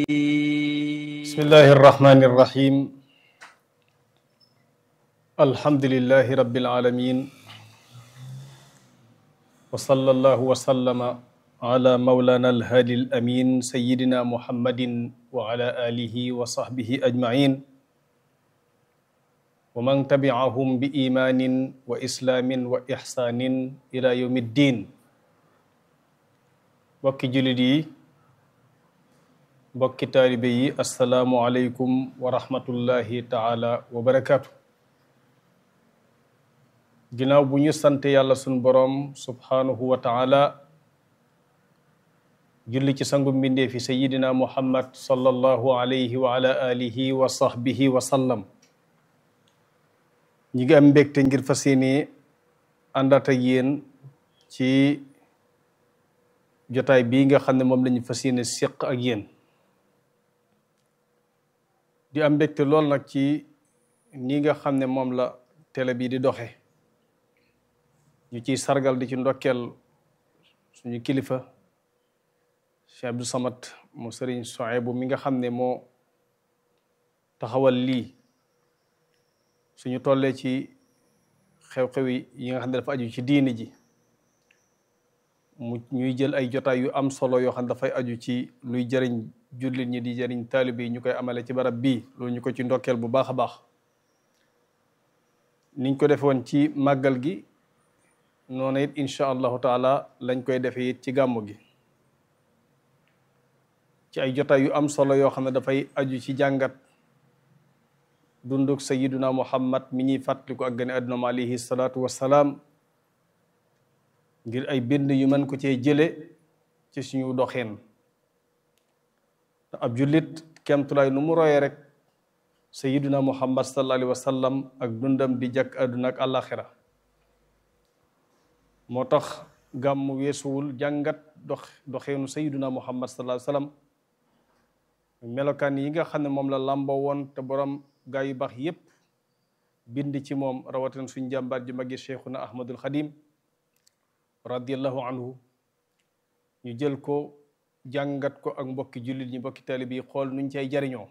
بسم الله الرحمن الرحيم الحمد لله رب العالمين وصلى الله وسلم على مولانا الهادي الأمين سيدنا محمد وعلى آله وصحبه أجمعين ومن تبعهم بإيمان وإسلام وإحسان إلى يوم الدين بكي جلدي mbokki taalibe yi asalaamualeykum wa rahmatullahi taala wa barakaatu ginnaaw bu ñu sant yàlla sun boroom subhaanahu wa taala julli ci sangu mbindee fi sayidina muhammad sallallahu alayhi wa ala alihi wa sahbihi wa sallam ñi ngi am mbégte ngir fas yéene àndaat ak yéen ci jotaay bii nga xam ne moom lañu fas yéene séq ak yéen di am mbégte lool nag ci nii nga xam ne moom la télé bi di doxe ñu ciy sargal di ci ndokkeel suñu kilifa Cheikh Abdou Samad mu sëriñ Sohaybu mi nga xam ne moo taxawal lii suñu tollee ci xew-xew yi nga xam ne dafa aju ci diini ji mu ñuy jël ay jotaay yu am solo yoo xam ne dafay aju ci luy jëriñ jullit ñi di jëriñ taalibe yi ñu koy amale ci barab bii loolu ñu ko ci ndokkeel bu baax a baax niñ ko defe woon ci màggal gi noonu it incha allahu taala lañ koy defe it ci gàmmu gi ci ay jotaay yu am solo yoo xam ne dafay aju ci jàngat dunduk sayiduna muhammad mi ñuy fàttaliku ak gane àdduna alayhi salaatu wassalaam ngir ay bind yu mën ko cee jële ci suñu doxeen te ab jullit kemtulaay nu mu royee rek sayiduna muhammad sallallahu alayhi wa sallam ak dundam di jàkk àdduna ak àllaaxira moo tax gàmm weesuwul jàngat dox doxeenu sayiduna muhammad sallallahu alayhi wa sallam melokaan yi nga xam ne moom la làmboo woon te borom gaa yu baax yépp bind ci moom rawatina suñ jàmbaar ji magi cheikhuna ahmadul xadim radiallahu anhu ñu jël ko jàngat ko ak mbokki jullit ñi mbokki taalibe yi xool nuñ cay jariñoo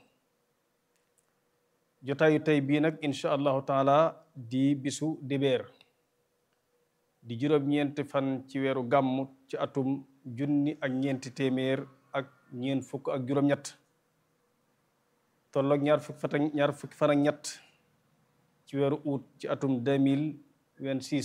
jotaayu tey bii nag incha allahu taala di bisu dibéer di juróom-ñeenti fan ci weeru gàmm ci atum junni ak ñeenti téeméer ak ñeent fukk ak juróom-ñett tolloog ñaar fukki fan ak ñaar fukki fan ak ñett ci weeru août ci atum deux mille vingt-six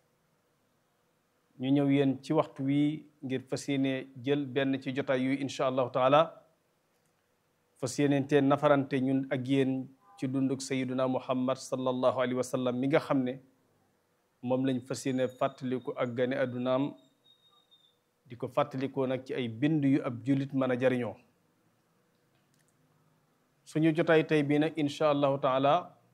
ñu ñëw yéen ci waxtu wi ngir fas yéene jël benn ci jotaay yu incha allahu taala fas yéene te nafarante ñun ak yéen ci dunduk sayiduna muhammad sallallahu alayhi wa sallam mi nga xam ne moom lañ fas yéene fàttaliku ak gane addunaam di ko fàttalikoo nag ci ay bind yu ab jullit mën a jariñoo suñu jotaay tey bii nag incha allahu taala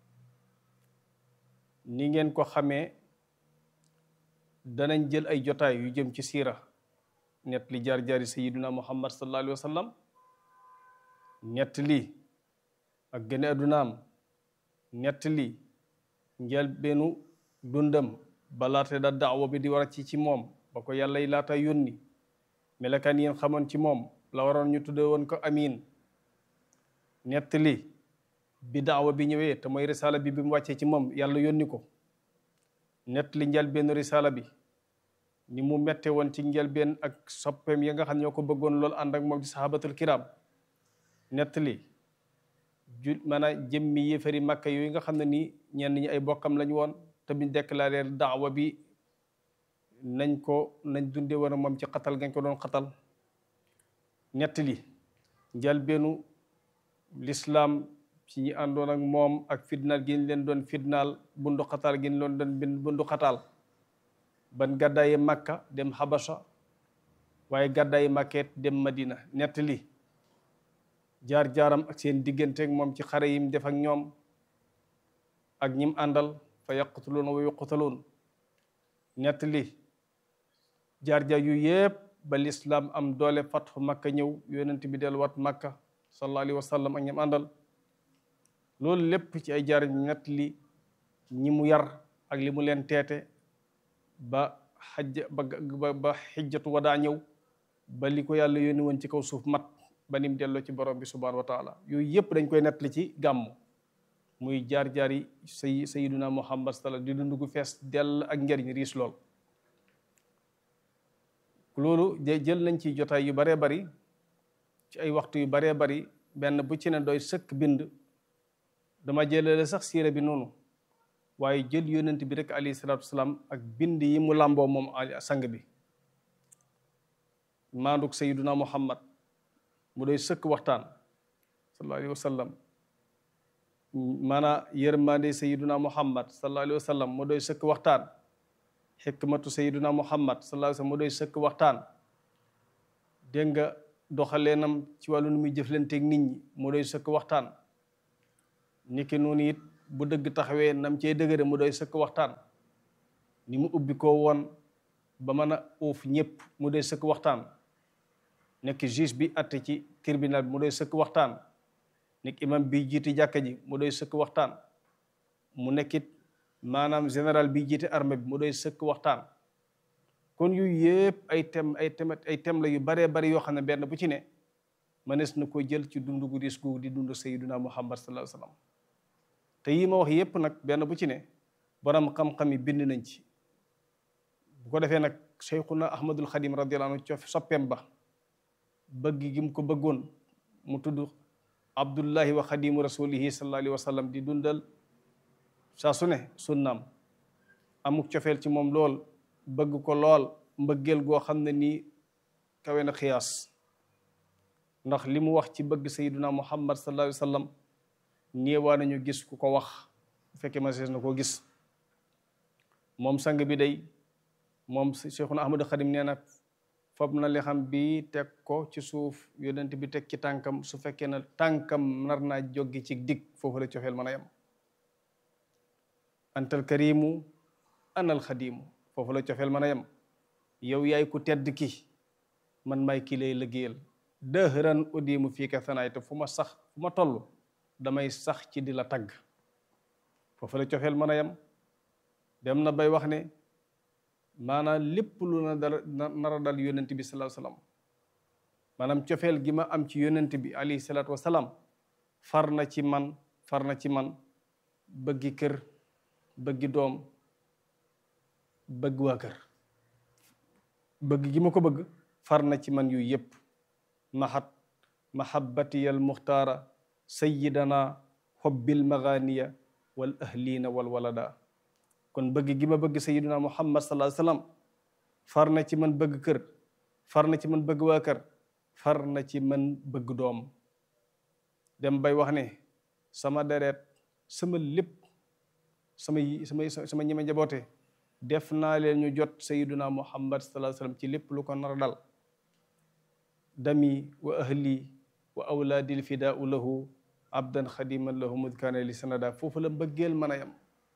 ni ngeen ko xamee danañ jël ay jotaay yu jëm ci siira ñett li jaar-jaari sayiduna muhammad sallallahu alayhi wa sallam ñett li ak gëne addunaam ñett li njëlbeenu dundam balaate da daawa bi di war a ci ci moom ba ko yàlla yi laata yónni melekaan yéen xamoon ci moom la waroon ñu tudde woon ko amin ñett li bi daawa bi ñëwee te mooy risaala bi bi mu wàccee ci moom yàlla yónni ko nett li njëlbeen risaala bi ni mu mette woon ci njëlbeen ak soppeem ya nga xam ñoo ko bëggoon loolu ànd ak moom di sahabatul kiram nett li ju maanaam jëmmi yéefari makka yooyu nga xam ne nii ñenn ñi ay bokkam lañ woon te biñ déclaré daawa bi nañ ko nañ dunde woon moom ci xatal gañ ko doon xatal nett li njëlbeenu lislaam ci ñi àndoon ak moom ak fitnaal gi ñu leen doon fitnaal bundu xataal gi ñu leen doon bundu xataal ban gàddaayi makka dem xabasa waaye gàddaayi makkeet dem madina nett li jaar-jaaram ak seen digganteeg moom ci xare yim def ak ñoom ak ñim àndal fa yaqtuluun wa yuqtaluun nett li jaar-jaar yu yépp ba lislaam am doole fatxu makka ñëw yonent bi delluwaat makka sallallahu alayhi wa sallam ak ñim àndal loolu lépp ci ay jaar nett li ñi mu yar ak li mu leen teete ba xajja ba ba xijjatu wadaa ñëw ba li ko yàlla yónni woon ci kaw suuf mat ba nim delloo ci borom bi subhanahu wa taala yooyu yëpp dañ koy nettali ci gàmmu muy jaar-jaar yi say sayiduna muhammad sala di dund gu fees dell ak njariñ riis lool loolu jël nañ ci jotaay yu baree bari ci ay waxtu yu baree bari benn bu ci ne doy sëkk bind dama jëlale sax siira bi noonu waaye jël yonent bi rek alayhi salaatu wasalaam ak bind yi mu làmboo moom sang bi maanduk sayiduna muhammad mu doy sëkk waxtaan sallallahu alayhi wa sallam maanaa yërmande sayiduna muhammad sallallahu alayhi wa sallam mu doy sëkk waxtaan xikmatu sayiduna muhammad sallallahu alayhi wa sallam mu doy sëkk waxtaan dégg nga doxaleenam ci wàllu nu muy jëflanteeg nit ñi mu doy sëkk waxtaan niki noonu it bu dëgg taxawee nam cee dëgëre mu doy sëkk waxtaan ni mu ubbi ko woon ba mën a uuf ñëpp mu doy sëkk waxtaan nekk juge bi atte ci tribunal bi mu doy sëkk waxtaan nekk imam bi jiite jàkka ji mu doy sëkk waxtaan mu nekkit maanaam général bi jiite armée bi mu doy sëkk waxtaan kon yu yëpp ay thème ay thème ay thème la yu baree bari yoo xam ne benn bu ci ne mënees na ko jël ci dundu gu dis gu di dund sayyiduna muhammad sallallahu alayhi wa sallam te yi ma wax yëpp nag benn bu ci ne borom xam-xam yi bind nañ ci bu ko defee nag cheikhuna ahmadul xadim radiyallahu anhu cof soppeem ba bëgg gi mu ko bëggoon mu tudd abdullahi wa xadimu rasulihi sallallahu alayhi wa sallam di dundal saa su ne sunnaam amuk cofeel ci moom lool bëgg ko lool mbëggeel goo xam ne nii kawe na xiyaas ndax li mu wax ci bëgg sayyiduna muhammad sallallahu alayhi wa sallam néewaa nañu gis ku ko wax bu fekkee ma sees na koo gis moom sang bi day moom cheikhuna ahmadu xadim nee na fob na li xam bi teg ko ci suuf yonent bi teg ci tànkam su fekkee na tànkam nar naa joggi ci dig foofu la cofeel mën a yem antal karimu anal xadimu foofu la cofeel mën a yem yow yaay ku tedd ki man may ki lay liggéeyal dëhëran udimu fii ka sanaay te fu ma sax fu ma toll damay sax ci di la tagg foofu la cofeel mën a yem dem na bay wax ne maanaam lépp lu na dal nar a dal yonent bi sallallahu alayhi wasallam maanaam cofeel gi ma am ci yonent bi alayhi salaatu wasalaam far na ci man far na ci man bëggi kër bëggi doom bëgg waa kër bëgg gi ma ko bëgg far na ci man yu yépp mahat mahabbatiyal muxtaara sayyidana hobbil maganiya wal ahlina wal walada kon bëgg gi ma bëgg sayyiduna muhammad sallallahu alayhi wasallam far na ci man bëgg kër far na ci man bëgg waa kër far na ci man bëgg doom dem bay wax ne sama deret sama lépp sama sama sama ñi ma njaboote def naa leen ñu jot sayyiduna muhammad sallallahu alayhi wasallam ci lépp lu ko nar a dal dami wa ahli wa awlaadil fidaau lahu abdan xadiman lahu mudkaana li sanada foofu la mbëggeel mën a yem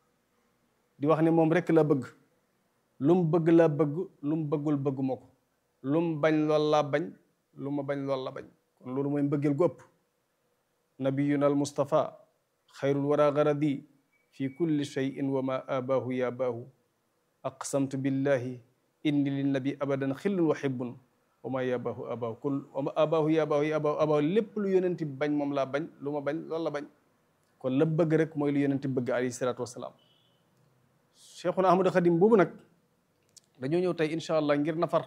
di wax ne moom rek la bëgg lu mu bëgg la bëgg lu mu bëggul bëgguma ko lu mu bañ lool laa bañ lu ma bañ lool la bañ kon loolu mooy mbëggeel gu ëpp nabiyuna al mustafa xayrul wara garadi fi kulli cheyin wa ma abaahu ya baahu aqsamtu billahi inni linnabi abadan xillun wa xibbun wa ma yabaahu abaahu kul wa ma abaahu yabaahu yabaahu abaahu lépp lu yonenti bañ moom laa bañ lu ma bañ loolu la bañ kon la bëgg rek mooy lu yonenti bëgg alayhi salaatu wasalaam cheikhuna ahmadu xadim boobu nag dañoo ñëw tey incha allah ngir nafar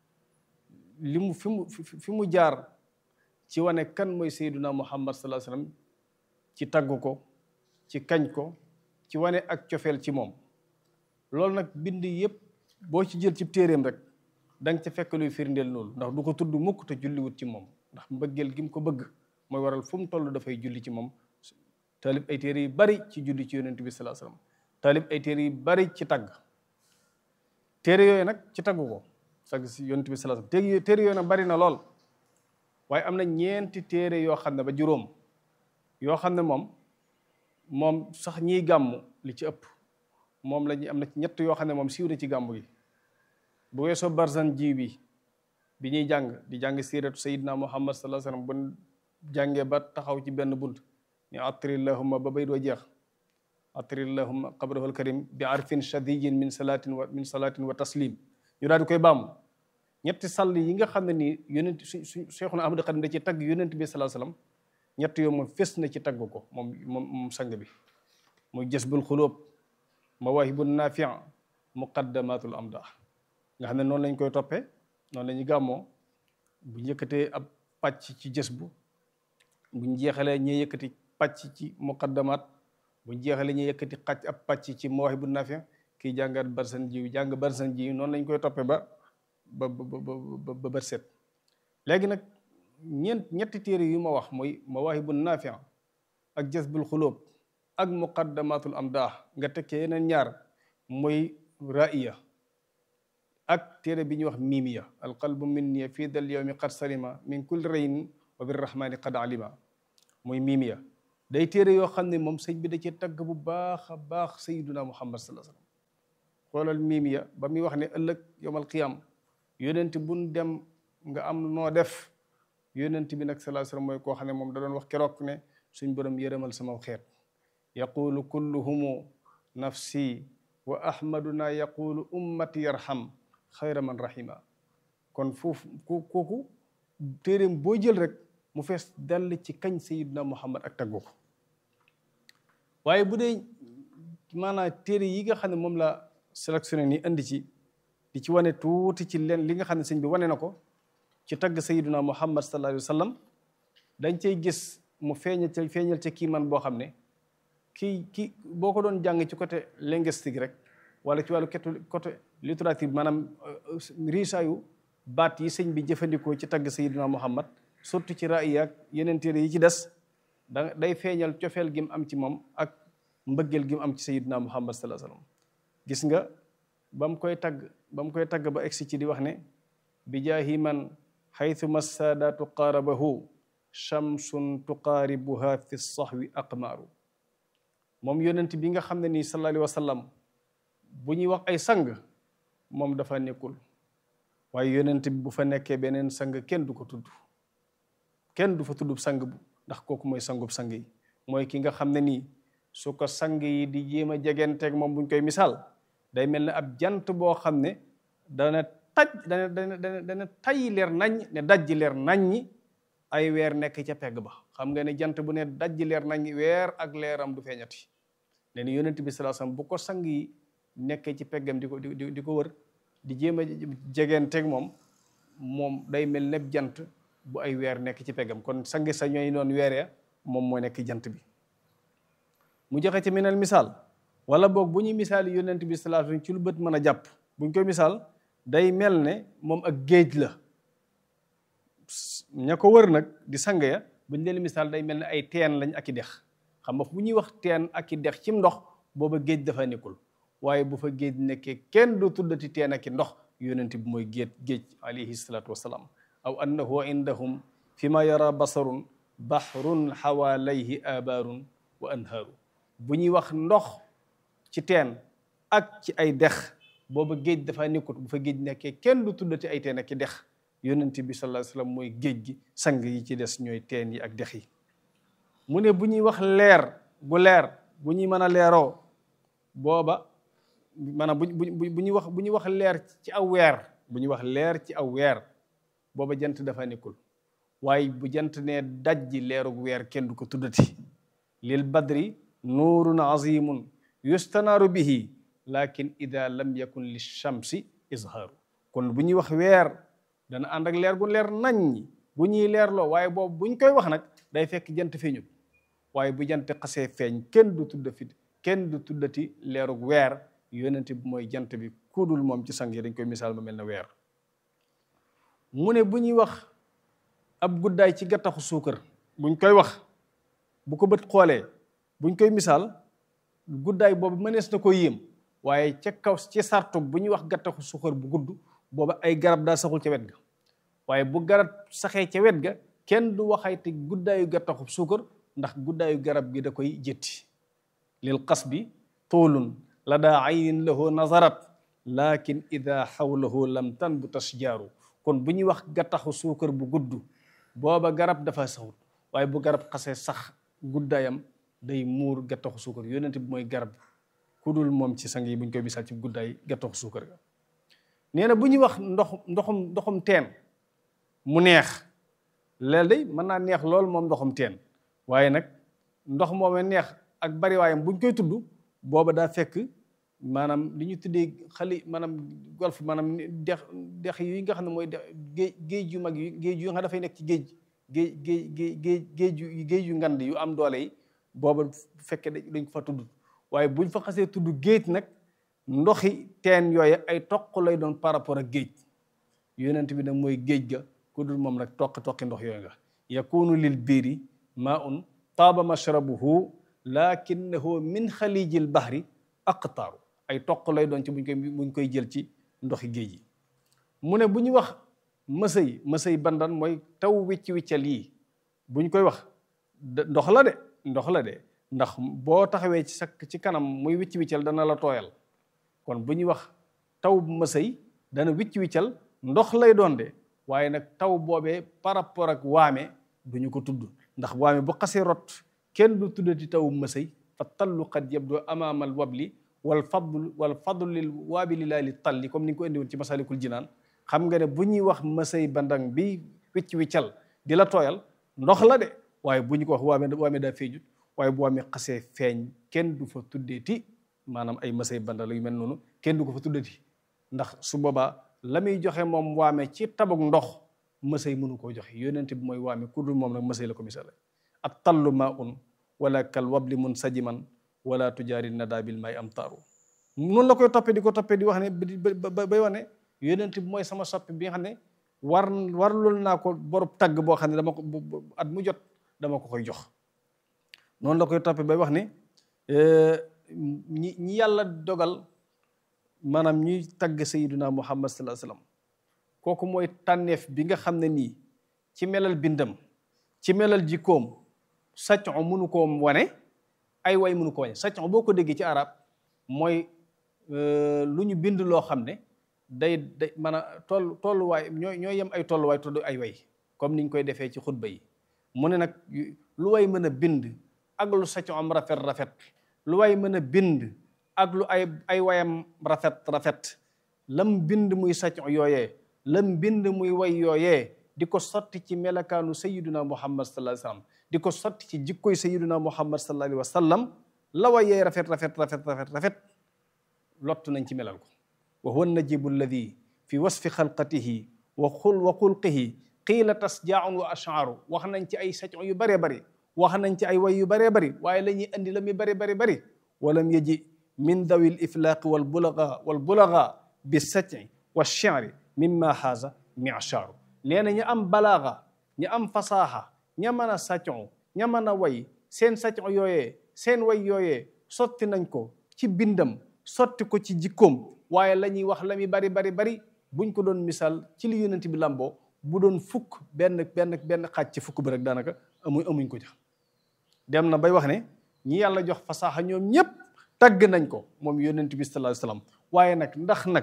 li mu fi mu fi mu jaar ci wane kan mooy sayduna muhammad sallallahu alayhi wasallam ci tagg ko ci kañ ko ci wane ak cofeel ci moom loolu nag bind yëpp boo ci jël ci téeréem rek da nga ca fekk luy firndeel loolu ndax du ko tudd mukk te julliwut ci moom ndax mbëggeel gi mu ko bëgg mooy waral fu mu toll dafay julli ci moom taalib ay téere yu bari ci julli ci yonent bi sallallahu alayhi wasallam taalib ay téere yu bari ci tagg téere yooyu nag ci tagg ko sag si yonent bi sallallahu alayhi wasallam téere yooyu nag bari na lool waaye am na ñeenti téere yoo xam ne ba juróom yoo xam ne moom moom sax ñiy gàmmu li ci ëpp moom la ñuy am na ci ñett yoo xam ne moom siiw na ci gàmmu gi bu weesoo barzan ji bi bi ñuy jàng di jàng siiratu sayidna muhammad sallallahu alayhi wasallam bu jàngee ba taxaw ci benn bunt ni atrillahumma ba bay doo jeex atrillahumma qabrahul karim bi arfin shadiyin min salatin wa min salatin wa taslim ñu daal di koy baamu ñetti sàll yi nga xam ne nii yonent su su Seexuna Ahmadu Xadim da ci tagg yonent bi sallallahu alayhi wasallam ñett yoo moom fes na ci tagg ko moom moom moom sang bi muy jasbul xulóob mawaahibun naafi muqaddamatul amdah nga xam ne noonu lañ koy toppee noonu la ñuy gàmmoo bu yëkkatee ab pàcc ci jës bu buñ jeexalee ñuy yëkkati pàcc ci muqaddamat buñ jeexalee ñuy yëkkati xàcc ab pàcc ci mawaahibun naafi kii jàngat barsan jiw jàng barsan jiw noonu lañ koy toppee ba ba ba ba bët set léegi nag ñeent ñetti téere yu ma wax mooy mawaahibun naafi ak jasbul xulóob ak muqaddamatul amdah nga tekkee yeneen ñaar mooy ra'iya ak téere bi ñuy wax miimiya alqalbu minni fii dal yawmi qad salima min kulli rayn wa birrahmani qad alima mooy miimiya day téere yoo xam ne moom sëñ bi da ci tagg bu baax a baax sayyiduna muhammad sallallahu alayhi wasallam xoolal miimiya ba muy wax ne ëllëg yawmal qiyam yonent buñ dem nga am noo def yonent bi nag sallallahu alayhi wasallam mooy koo xam ne moom da doon wax keroog ne suñ borom yërëmal sama xeet yaqulu kulluhumu nafsi wa ahmaduna yaqulu ummati yarham xayra man rahima kon foofu ku kooku téeréem boo jël rek mu fees dell ci kañ sayiduna muhammad ak taggu ko waaye bu dee maanaam téere yi nga xam ne moom la sélectionné ni indi ci di ci wane tuuti ci leen li nga xam ne sëñ bi wane na ko ci tagg sayiduna muhammad sallallahu alayhi wa sallam dañ cay gis mu feeñal ca feeñal ca kii man boo xam ne kii kii boo ko doon jàng ci côté linguistique rek wala ci wàllu côté littérature maanaam riisaayu baat yi sëñ bi jëfandikoo ci tagg sayiduna muhammad surtout ci raaya ak yeneen téere yi ci des da day feeñal cofeel gi mu am ci moom ak mbëggeel gi mu am ci sayiduna muhammad sallallahu alayhi wasallam gis nga ba mu koy tagg ba mu koy tagg ba egsi ci di wax ne bi jaahi man xaytu massaadaatu qaarabahu shamsun tuqaaribuha fi sahwi aqmaaru moom yonent bi nga xam ne nii sallallahu alayhi wa sallam bu ñuy wax ay sang moom dafa nekkul waaye yonent bi bu fa nekkee beneen sang kenn du ko tudd kenn du fa tudd sang bu ndax kooku mooy sangub sang yi mooy ki nga xam ne nii su ko sang yi di jéem a jegenteeg moom buñ koy misaal day mel ne ab jant boo xam ne dana taj dana dana dana tay leer nañ ne dajji leer naññi ay weer nekk ca pegg ba xam nga ne jant bu ne dajji leer nañ weer ak leeram du feeñati ne ni yonent bi sallallahu alayhi wasallam bu ko sang yi nekkee ci peggam di ko di di ko wër di jéem a jegeenteeg moom moom day mel ne jant bu ay weer nekk ci peggam kon sang sa ñooy noon weeree moom moo nekk jant bi mu joxe ci minal misaal wala boog bu ñuy misaal yonent bi sallallahu alayhi wasallam ci lu bët mën a jàpp bu ñu koy misaal day mel ne moom ak géej la ña ko wër nag di sang ya buñ leen misaal day mel ne ay teen lañ ak i dex xam nga bu ñuy wax teen ak i dex cim ndox booba géej dafa nekkul waaye bu fa géej nekkee kenn du tuddati teen ak i ndox yonent bi mooy géej géej alayhi salaatu wasalaam aw annahu indahum fi ma yara basarun bahrun xawaalayhi abaarun wa anhaaru bu ñuy wax ndox ci teen ak ci ay dex booba géej dafa nekkut bu fa géej nekkee kenn du tuddati ay teen ak i dex yonent bi sallallahu alayhi wasallam mooy géej gi sang yi ci des ñooy teen yi ak dex yi mu ne bu ñuy wax leer gu leer bu ñuy mën a leeroo booba maanaam bu bu ñuy wax bu ñuy wax leer ci aw weer bu ñuy wax leer ci aw weer booba jant dafa nekkul waaye bu jant ne dajji leerug weer kenn du ko tuddati lil badri nuurun azimun yustanaaru bihi lakin ida lam yakun li shamsi izhaaru kon bu ñuy wax weer dana ànd ak leer gu leer naññi bu ñuy leerloo waaye boobu buñ koy wax nag day fekk jant feeñut waaye bu jant xasee feeñ kenn du tudda fi kenn du tuddati leerug weer yonent bi mooy jant bi kudul moom ci sang yi dañ koy misaal ma mel ne weer mu ne bu ñuy wax ab guddaay ci gattaxu suukar buñ koy wax bu ko bët xoolee buñ koy misaal guddaay boobu mënees na ko yéem waaye ca kaw ci sartu bu ñuy wax gattaxu suukar bu gudd booba ay garab daa saxul ca wet ga waaye bu garab saxee ca wet ga kenn du waxayti guddaayu gattaxu suukar ndax guddaayu garab gi da koy jëtti lil qasbi tuulun la daa aynin lahu nazarat lakin ida xawlahu lam tan bu tasjaaru kon bu ñuy wax gattaxu suukar bu gudd booba garab dafa saxut waaye bu garab xasee sax guddaayam day muur gattaxu suukar yonent bi mooy garab ku dul moom ci sang yi buñ koy misaal ci guddaay gattaxu suukar ga nee na bu ñuy wax ndox ndoxum ndoxum teen mu neex leel day mën naa neex lool moom ndoxum teen waaye nag ndox moomee neex ak bari waayam buñ koy tudd booba daa fekk maanaam li ñu tuddee xali maanaam golf maanaam dex dex yi nga xam ne mooy dex géej géej yu mag yi géej yu nga xam dafay nekk ci géej géej géej géej géej yu géej yu ngand yu am doole yi booba bu fekkee dañ ko fa tudd waaye buñ fa xasee tudd géej nag ndoxi teen yooyu ay toq lay doon par rapport ak géej yonent bi nag mooy géej ga ku dul moom nag toqi toqi ndox yooyu nga yakunu lil biiri maa un taaba mashrabuhu lakinnahu min xalijil bahri aqtaaru ay toq lay doon ci buñ koy buñ koy jël ci ndoxi géej yi mu ne bu ñuy wax mësëy mësëy bandan mooy taw wicc wiccal yi buñ koy wax ndox la de ndox la de ndax boo taxawee ci sa ci kanam muy wicc wiccal dana la tooyal kon bu ñuy wax taw mësëy dana wicc wiccal ndox lay doon de waaye nag taw boobee par rapport ak waame duñu ko tudd ndax waame bu xasee rot kenn du tuddati taw mësëy fa tallu qad yabdu amaamal wabli wal fadl wal fadlu lil waabili laa li talli comme ni nga ko indi woon ci masalikul jinaan xam nga ne bu ñuy wax mësëy bandang bi wicc wiccal di la tooyal ndox la de waaye bu ñu ko wax waame waame daa feeñut waaye bu waame xasee feeñ kenn du fa tuddeeti maanaam ay mësëy bandal yu mel noonu kenn du ko fa tuddati ndax su boobaa la muy joxe moom waame ci tabuk ndox mësëy mënu koo joxe yonent bi mooy waame ku dul moom nag mësëy la ko misaale at tallu maa un wala kal wabli mun sajiman wala tujaari nada bil may am taaru noonu la koy toppee di ko toppee di wax ne bay wax ne yonent bi mooy sama soppi bi nga xam ne war warlul naa ko borub tagg boo xam ne dama ko at mu jot dama ko koy jox noonu la koy toppee bay wax ne ñi ñi yàlla dogal maanaam ñuy tagg sayiduna muhammad sallallahu alayhi wasallam kooku mooy tànneef bi nga xam ne nii ci melal bindam ci melal jikkoom sàccon mënu koo wane ay way mënu ko wane sàccon boo ko déggee ci arab mooy lu ñu bind loo xam ne day day man a toll tolluwaay ñooy ñooy yem ay tolluwaay tudd ay way comme niñ koy defee ci xutba yi mu ne nag lu way mën a bind ak lu sàccon am rafet rafet lu way mën a bind ak lu ay ay wayam rafet rafet lam bind muy sàccon yooyee lam bind muy way yooyee di ko sotti ci melakaanu sayiduna muhammad sallallahu alayhi wa sallam di ko sotti ci jikkoy sayiduna muhammad sallallahu alayhi wa sallam la wayee rafet rafet rafet rafet rafet lott nañ ci melal ko wa huwa najibu alladi fi wasfi xalqatihi wa xul wa xulqihi qiila tasjaaun wa ashaaru wax nañ ci ay sacon yu bëree bëri wax nañ ci ay way yu bëree bëri waaye la ñuy andi la muy bëri bëri bëri walam yaji min dawi l iflaaqi wal bulaga wal bulaga bi saci wa shi'ri mimma haza mi'shaaru nee na ñu am balaaga ñu am fasaaxa ña mën a sacon ña mën a way seen sacon yooyee seen way yooyee sotti nañ ko ci bindam sotti ko ci jikkoom waaye la ñuy wax la muy bari bari bari buñ ko doon misaal ci li yonent bi lamboo bu doon fukk benn benn benn xaaj ci fukk bi rek daanaka amuñ amuñ ko jax dem na bay wax ne ñi yàlla jox fasaaxa ñoom ñëpp tagg nañ ko moom yonent bi sallallahu alayhi wasallam waaye nag ndax nag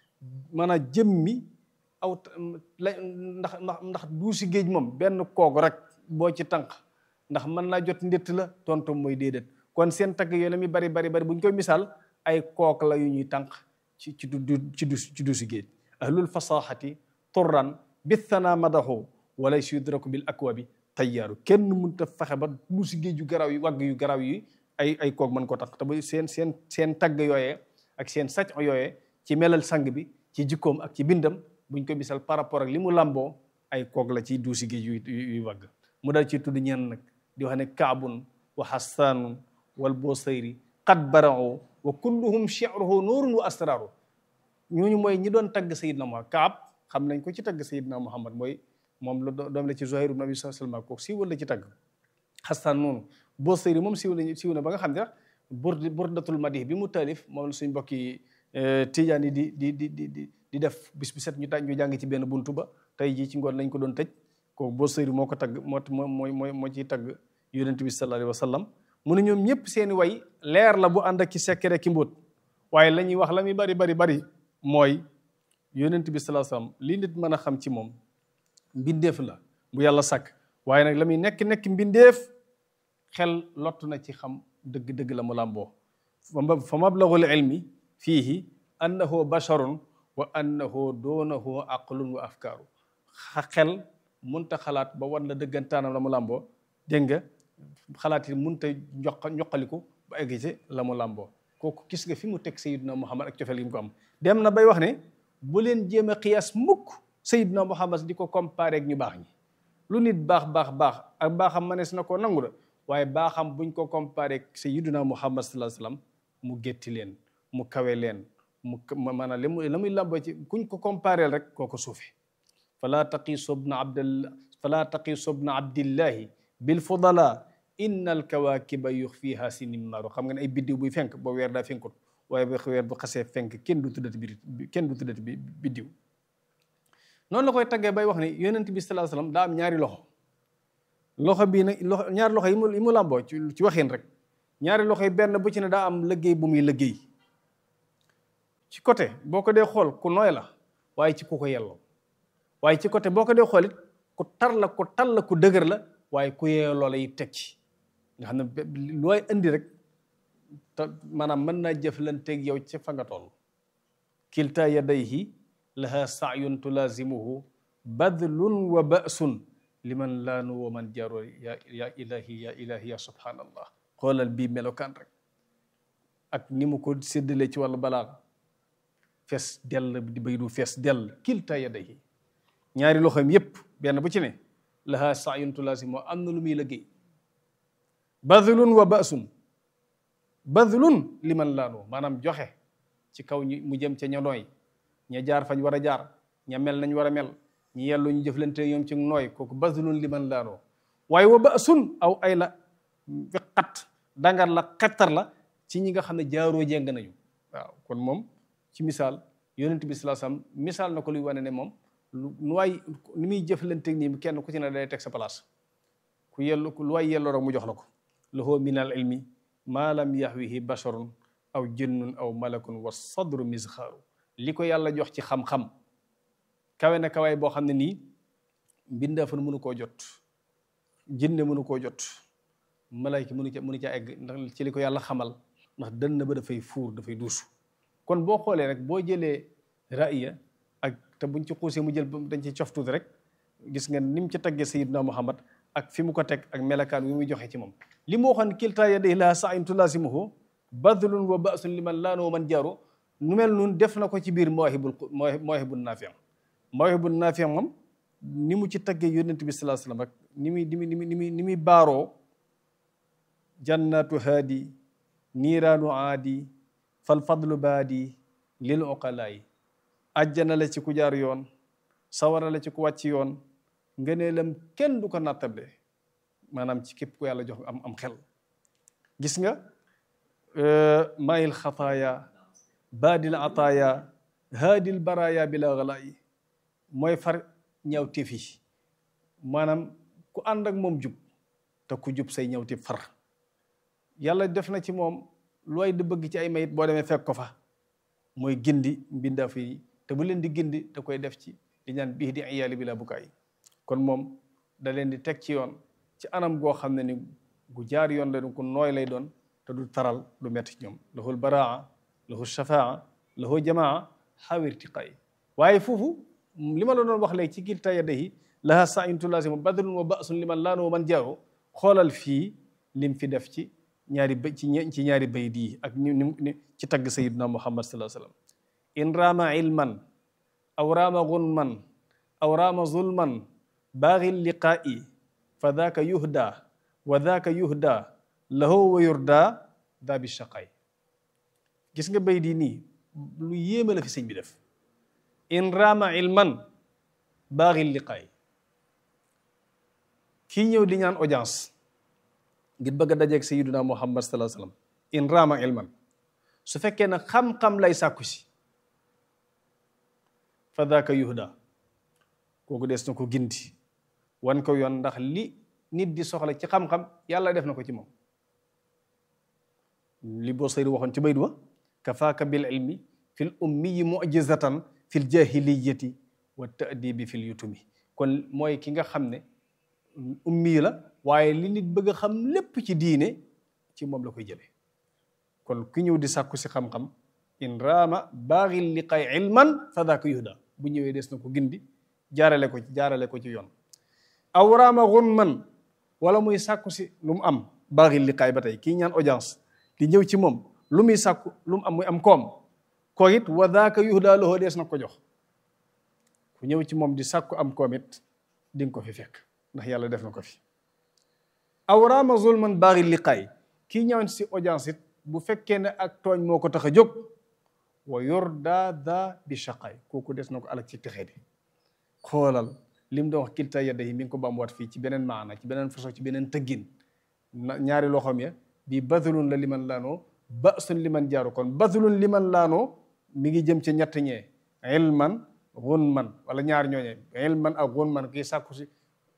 mën a jëmmi aw la ndax ndax ndax duusi géej moom benn kooku rek boo ci tànk ndax mën naa jot ndett la tontom mooy déedéet kon seen tagg yooyu la muy bari bari bari bu ñu koy misaal ay kook la yu ñuy tànk ci ci du ci du ci duusi géej ahlul fasaxati turran bithana madaxu wala yudraku bil akwabi tayyaaru kenn mënta fexe ba duusi géej yu garaaw yi wagg yu garaaw yi ay ay kook mën ko tànk te ba seen seen seen tagg yooyee ak seen sacc yooyee ci melal sang bi ci jikkoom ak ci bindam buñ ko misal par rapport ak li mu làmboo ay kook la ci duusi géej yu yuy wagg mu dal ci tudd ñeen nag di wax ne kaabun wa hassaanun wal busayri qad barao wa kulluhum shi'ruhu nuurun wa asraaru ñooñu mooy ñi doon tagg sayidna Muhammad kaab xam nañ ko ci tagg sayidna Muhammad mooy moom la doom la ci Zuhayr ibn Abi Sulma ko siiwal la ci tagg xastaan noonu busayri moom siiw la siiw na ba nga xam ne bur burdatul madih bi mu taalif moom la suñ mbokki tijaan yi di di di di di def bis bu set ñu tàj ñu jàng ci benn buntu ba tey jii ci ngoon lañ ko doon tëj kooku busayri moo ko tagg moo mooy mooy moo ciy tagg yonent bi sallallahu alayhi wa sallam mu ne ñoom ñëpp seeni way leer la bu ànd ak ci sekkere ki mbóot waaye la ñuy wax la muy bari bari bari mooy yonent bi sallallahu alayhi wa sallam li nit mën a xam ci moom mbindeef la bu yàlla sàkk waaye nag la muy nekk nekk mbindeef xel lott na ci xam dëgg-dëgg la mu làmboo fa mablagul ilmi fiihi annahu basharun wa annahu doonahu aqlun wa afkaaru xel munta xalaat ba wan la dëggantaanam la mu làmboo dégg nga xalaat yi munta ñoq ñoqaliku ba egg ci la mu làmboo kooku gis nga fi mu teg sayiduna muhammad ak cofeel gi mu ko am dem na bay wax ne bu leen jéem a xiyaas mukk sayiduna muhammad di ko comparé ak ñu baax ñi lu nit baax baax baax ak baaxam manees na koo nangu la waaye baaxam buñ ko comparé ak sayiduna muhammad sallallahu alayhi wasallam mu gétti leen mu kawe leen mu maanaam li mu la muy làmboo ci kuñ ko comparé rek kooko suufe fala taqiisu bna abdillah fala taqiisu bna abdillahi bil fudala inna al kawakiba yuxfiha sinimaaru xam nga ne ay biddiw buy fenk boo weer daa fenkut waaye ba weer bu xasee fenk kenn du tuddati bi kenn du tuddati bi biddiw noonu la koy taggee bay wax ne yonent bi sallallahu alayhi wasallam daa am ñaari loxo loxo bii nag loxo ñaari loxo yi mu yi mu làmboo ci ci waxin rek ñaari loxo yi benn bu ci ne daa am liggéey bu muy liggéey ci côté boo ko dee xool ku nooy la waaye ci ku ko yelloo waaye ci côté boo ko dee xool it ku tar la ku tal la ku dëgër la waaye ku yeyoo loola yi teg ci nga xam ne looy indi rek te maanaam mën naa jëflanteeg yow ci fa nga toll kilta yadayhi laha saayun tulazimuhu badlun wa ba'sun liman laanu wa man jaro ya ya ilahi ya ilahi ya subhanallah xoolal bii melokaan rek ak ni mu ko séddalee ci wàllu balaa fees dell di bay du fees dell kilta yadayhi ñaari loxoom yépp benn bu ci ne laha saayun tulazimuhu am na lu muy liggéey badlun wa ba'sun badlun liman laanu maanaam joxe ci kaw ñi mu jëm ca ña nooy ña jaar fañ war a jaar ña mel nañ war a mel ñi yellu ñu jëflante ñoom ci nooy kooku badlun liman laanoo waaye wa ba'sun aw ay la fi xat dangar la xettar la ci ñi nga xam ne jaaroo jeng nañu waaw kon moom ci misaal yonent bi sallallahu alayhi wasallam misaal na ko luy wane ne moom lu waay ni muy jëflante nii kenn ku ci ne day teg sa place ku yellu lu waay yelloo rek mu jox la ko lahu min al ilmi maa lam yaxwihi basharun aw jinnun aw malakun wa sadru misxaaru li ko yàlla jox ci xam-xam kawe na kawaay boo xam ne nii mbindaafan mënu koo jot jinne mënu koo jot malayka mënu ca mënu ca egg ndax ci li ko yàlla xamal ndax dënn ba dafay fuur dafay duusu kon boo xoolee rek boo jëlee ra'iya ak te buñ ci xuusee mu jël dañ ci cof tuuti rek gis nga ni mu ci taggee sayidna muhammad ak fi mu ko teg ak melakaan wi muy joxe ci moom li mu waxoon kilta yadayhi laha sa'yun tulasimuhu badlun wa ba'sun liman laanoo man jaaru nu mel nun def na ko ci biir mawahibul mawahibul naafi mawahibul naafi moom ni mu ci taggee yonent bi sallallahu alayhi wasallam ak ni muy ni muy ni muy ni muy baaroo jannatu haadi niiraanu aadi fal fadlu baadi lil uqalaay ajjana la ci ku jaar yoon sawara la ci ku wàcc yoon ngëneelam kenn du ko nattable maanaam ci képp ku yàlla jox am am xel gis nga maayil xataaya baadil ataaya haadil baraaya bila galaayi mooy far ñaw téef yi maanaam ku ànd ak moom jub te ku jub say ñaw téef far yàlla def na ci moom looy di bëgg ci ay mayit boo demee fekk ko fa mooy gindi mbindaaf yi te bu leen di gindi da koy def ci di ñaan bii di iyaali bi la bukaay kon moom da leen di teg ci yoon ci anam goo xam ne ni gu jaar yoon la ku nooy lay doon te du taral du metti ñoom lahul baraa lahu shafaa lahu jamaa xawirtiqaay waaye foofu li ma la doon wax léegi ci kilta yadayhi laha sa'yun tulasimu badrun wa ba'sun liman laanu man jaaru xoolal fii lim fi def ci ñaari bay ci ci ñaari bayit yi ak ni ni ci tagg sayiduna muhammad sallallahu alayhi wasallam in raama ilman aw raama gunman aw raama zulman baaxi liqaa'i fa daaka yuhda wa daaka yuhda lahu wa yurda daa bi shaqaay gis nga bayit yi nii lu yéeme la fi sëñ bi def in raama ilman baaxi liqaa'i kii ñëw di ñaan audience ngir bëgg a dajeeg sayyiduna muhammad sallallahu alayhi wasallam in raama ilman su fekkee ne xam-xam lay sàkku si fa daaka yuhda kooku des na ko gindi wan ko yoon ndax li nit di soxla ci xam-xam yàlla def na ko ci moom li boo sayri waxoon ci baydu wa kafaaka bil ilmi fil ummiyi mu'jizatan fil jahiliyati wa ta'dibi fil yutumi kon mooy ki nga xam ne ummi la waaye li nit bëgg a xam lépp ci diine ci moom la koy jëlee kon ki ñëw di sàkku si xam-xam in raama baaxil liqaay ilman fa daaka yuhda bu ñëwee des na ko gindi jaarale ko ci jaarale ko ci yoon aw raama gunman wala muy sàkku si lu mu am baaxil liqaay ba tey kii ñaan audience di ñëw ci moom lu muy sàkku lu mu am muy am koom ko it wa daaka yuhda lahu des na ko jox ku ñëw ci moom di sàkku am koom it di nga ko fi fekk ndax yàlla def na ko fi aw raama zulman baaxil liqaay kii ñëw si audience it bu fekkee ne ak tooñ moo ko tax a jóg wa yorda da bi shaqaay kooku des na ko alak ci texee di xoolal li mu doon wax kilta yadda yi mi ngi ko bamwaat fii ci beneen maana ci beneen façon ci beneen tëggin ñaari loxoom ya bi badlun la liman laanoo basun liman jaaru kon badlun liman laanoo mi ngi jëm ci ñett ñee ilman gunman wala ñaar ñooñee ilman ak gunman kii sàkku si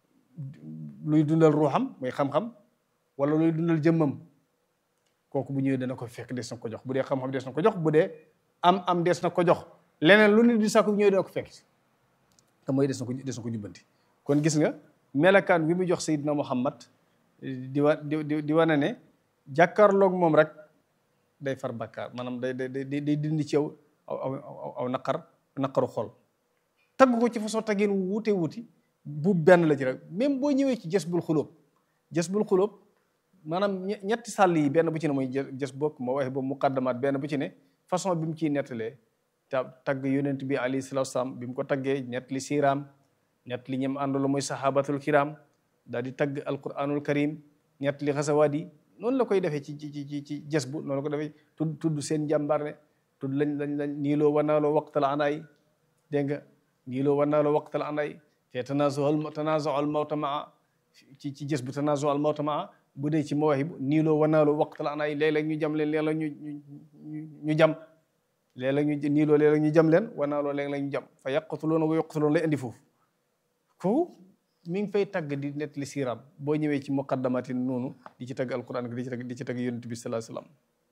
luy dundal ruuxam muy xam-xam wala luy dundal jëmmam kooku bu ñëwee dana ko fekk des na ko jox bu dee xam-xam des na ko jox bu dee am am des na ko jox leneen lu nit di sàkku bu ñëwee dana ko fekk te mooy des na ko des na ko jubbanti kon gis nga melakaan wi mu jox Seydina Muhammad di wa di di wane ne jàkkaarloog moom rek day far bakkaar maanaam day day day day dindi ci yow aw aw aw naqar naqaru xol tagg ko ci façon taggin wuute wuuti bu benn la ci rek même boo ñëwee ci jës bul xulóob jës bul xulóob maanaam ñetti sàll yi benn bu ci ne mooy jës bokk moo waxe boobu muqaddamaat benn bu ci ne façon bi mu ciy nettalee ta tagg yonent bi alayhi salaatu salaam bi mu ko taggee ñett li siiraam ñett li ñem àndolo mooy sahabatul kiram daal di tagg alquranul karim ñett li xasawaat yi noonu la koy defee ci ci ci ci jës bu noonu la ko defee tudd tudd seen jàmbaar ne tudd lañ lañ lañ niiloo wanaaloo waqtal anaay dégg nga niiloo wanaaloo waqtal anaay te tanaazual tanaazual mawta maa ci ci jës bu tanaazual mawta maa bu dee ci mawahib niiloo wanaaloo waqtal anaay léeg-léeg ñu jam leen léeg-léeg ñu ñu jam léeg-léeg ñu niiloo léeg-léeg ñu jam leen wanaaloo léeg-léeg ñu jam fa yaqtuloona wa yuqtuloon lay indi foofu ko mi ngi fay tagg di net li siiraam boo ñëwee ci muqaddamatin noonu di ci tagg alquran di ci tagg di ci tagg yonent bi salaa salaam